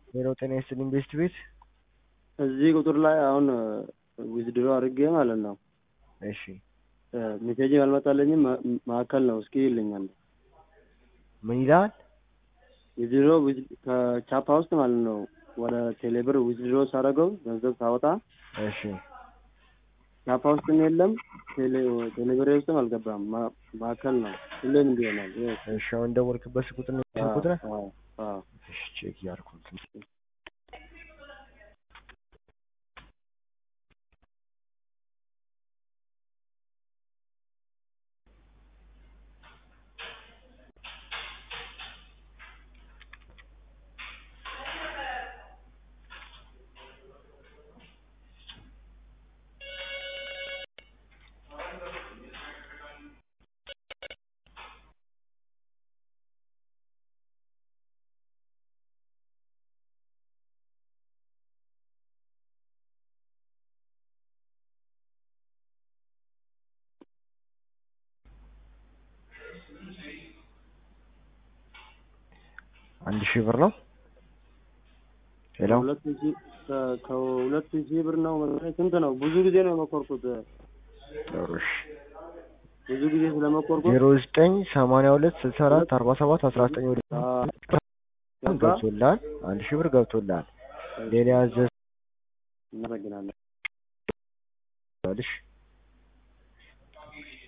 ሄሎ ጤና ይስጥልኝ ቤስት ቤት እዚህ ቁጥር ላይ አሁን ዊዝድሮ አድርጌ ማለት ነው። እሺ ሜሴጅ አልመጣለኝም። ማዕከል ነው እስኪ ይልኛል። ምን ይላል? ዊዝድሮ ከቻፓ ውስጥ ማለት ነው ወደ ቴሌብር ዊዝድሮ ሳደርገው ገንዘብ ሳወጣ እሺ ቻፓ ውስጥም የለም ቴሌብር ውስጥም አልገባም። ማዕከል ነው ሁሌም እንዲህ ይሆናል። እሺ አሁን ደወልክበት ቁጥር ነው ስልክ ቁጥር አዎ፣ አዎ። እሺ ቼክ እያደረኩት ነው። አንድ ሺህ ብር ነው። ሄሎ ሁለት ሺህ ከሁለት ሺህ ብር ነው መሰለኝ። ስንት ነው? ብዙ ጊዜ ነው የመኮርኩት። ጥሩ እሺ ብዙ ጊዜ ስለመኮርኩት ዜሮ ዘጠኝ ሰማንያ ሁለት ስልሳ አራት አርባ ሰባት አስራ ዘጠኝ ወደ ገባ። ገብቶልሃል። አንድ ሺህ ብር ገብቶልሃል። ሌላ ያዘህ